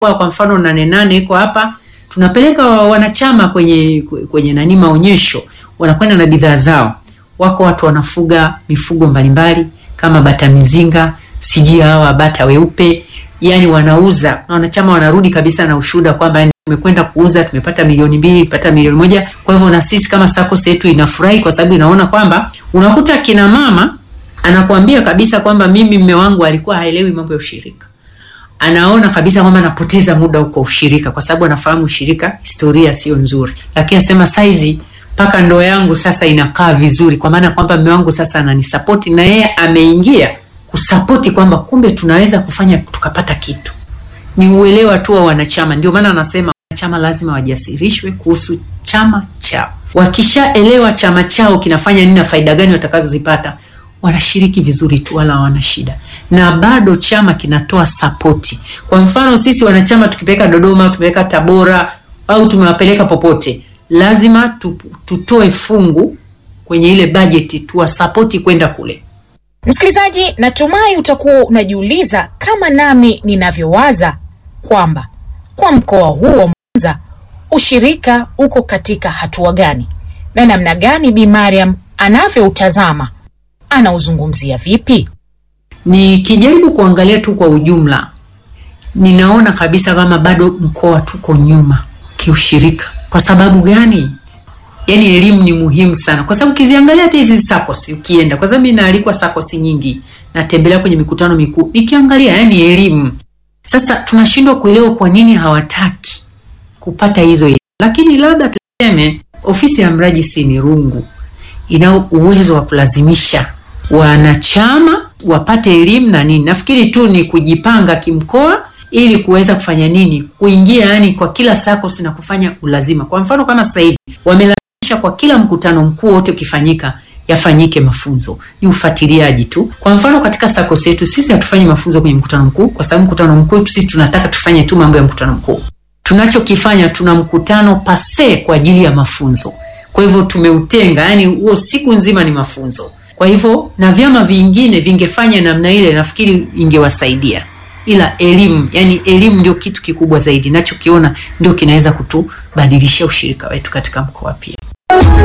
kwa kwa mfano Nane Nane iko hapa, tunapeleka wanachama kwenye kwenye nani maonyesho, wanakwenda na bidhaa zao. Wako watu wanafuga mifugo mbalimbali kama bata mizinga, sijui hawa bata weupe, yani wanauza na wanachama wanarudi kabisa na ushuhuda kwamba yani tumekwenda kuuza tumepata milioni mbili tumepata milioni moja. Kwa hivyo na sisi kama SACCOS yetu inafurahi kwa sababu inaona kwamba unakuta kina mama anakuambia kabisa kwamba mimi mme wangu alikuwa haelewi mambo ya ushirika, anaona kabisa kwamba anapoteza muda huko ushirika, kwa sababu anafahamu ushirika historia sio nzuri, lakini asema saizi mpaka ndoa yangu sasa inakaa vizuri, kwa maana kwamba mme wangu sasa ananisapoti na yeye ameingia kusapoti kwamba kumbe tunaweza kufanya tukapata kitu. Ni uelewa tu wa wanachama, ndio maana anasema wanachama lazima wajasirishwe kuhusu chama chao. Wakishaelewa chama chao kinafanya nini na faida gani watakazozipata wanashiriki vizuri tu, wala hawana shida, na bado chama kinatoa sapoti. Kwa mfano sisi wanachama tukipeleka Dodoma, tumepeleka Tabora au tumewapeleka popote, lazima tu, tutoe fungu kwenye ile bajeti tuwasapoti kwenda kule. Msikilizaji, natumai utakuwa unajiuliza kama nami ninavyowaza kwamba kwa mkoa huu wa Mwanza ushirika uko katika hatua gani na namna gani Bi Mariam anavyoutazama anauzungumzia vipi? Nikijaribu kuangalia tu kwa ujumla, ninaona kabisa kama bado mkoa tuko nyuma kiushirika. Kwa sababu gani? Yaani elimu ni muhimu sana, kwa sababu ukiziangalia hata hizi SACCOS ukienda, kwa sababu mimi naalikwa SACCOS nyingi, natembelea kwenye mikutano mikuu, nikiangalia yani elimu. Sasa tunashindwa kuelewa kwa nini hawataki kupata hizo elimu, lakini labda tuseme ofisi ya mrajisi ni rungu inao uwezo wa kulazimisha wanachama wapate elimu na nini. Nafikiri tu ni kujipanga kimkoa ili kuweza kufanya nini, kuingia yani kwa kila SACCOS na kufanya ulazima. Kwa mfano kama sasa hivi wamelazimisha kwa kila mkutano mkuu wote ukifanyika yafanyike mafunzo, ni ufuatiliaji tu. Kwa mfano katika SACCOS yetu sisi hatufanyi mafunzo kwenye mkutano mkuu, kwa sababu mkutano mkuu sisi tunataka tufanye tu mambo ya mkutano mkuu. Tunachokifanya tuna mkutano pase kwa ajili ya mafunzo kwa hivyo tumeutenga, yani huo siku nzima ni mafunzo. Kwa hivyo na vyama vingine vingefanya namna ile, nafikiri ingewasaidia, ila elimu, yani elimu ndio kitu kikubwa zaidi, nachokiona ndio kinaweza kutubadilishia ushirika wetu katika mkoa pia.